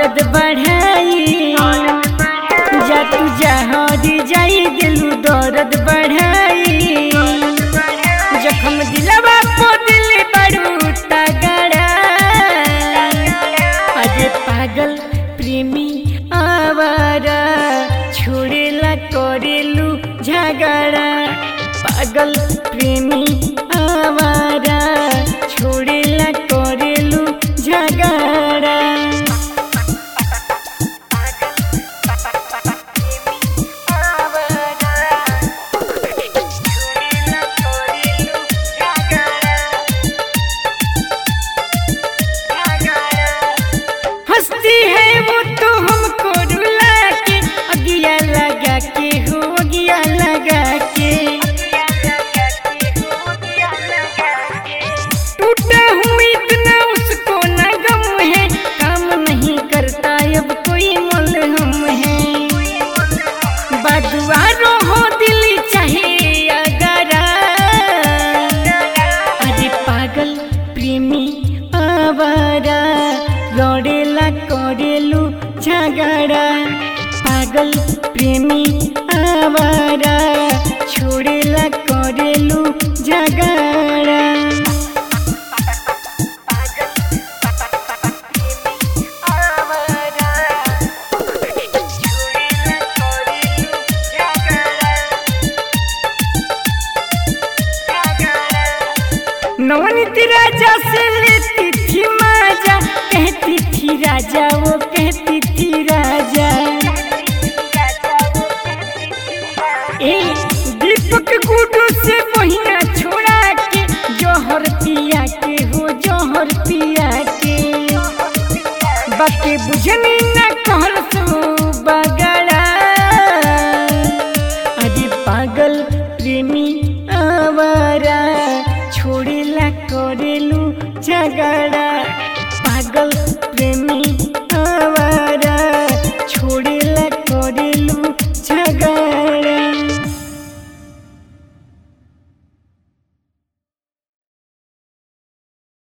दर्द बढ़ाई जा तू जहरी जाई दिलू दर्द बढ़ाई जखम दिलवा को दिल बड़ू तगड़ा अरे पागल प्रेमी आवारा छोड़ेला करेलू झगड़ा पागल प्रेमी आवारा छोड़ेला करेलू झगड़ा हंसती है वो तो हमको रुला के अगिया लगा के हो अगिया लगा के टूटा हूँ इतना उसको न गम है काम नहीं करता अब कोई मलहम है बदुआरो हो दिल चाहे अगरा अरे पागल प्रेमी आवारा लड़ेला करेलू झगड़ा पागल प्रेमी आवारा छोड़ेला करेलू झगड़ा नवनीत राजा से लेती थी माजा कहती थी राजा वो कहती थी राजा ए दीपक गुडू से बहिना छोड़ा के जोहर पिया के हो जोहर पिया के बाकी बुझनी न कहल सो बगड़ा अरे पागल प्रेमी आवारा छोड़ेला करेलू झगड़ा पागल प्रेमी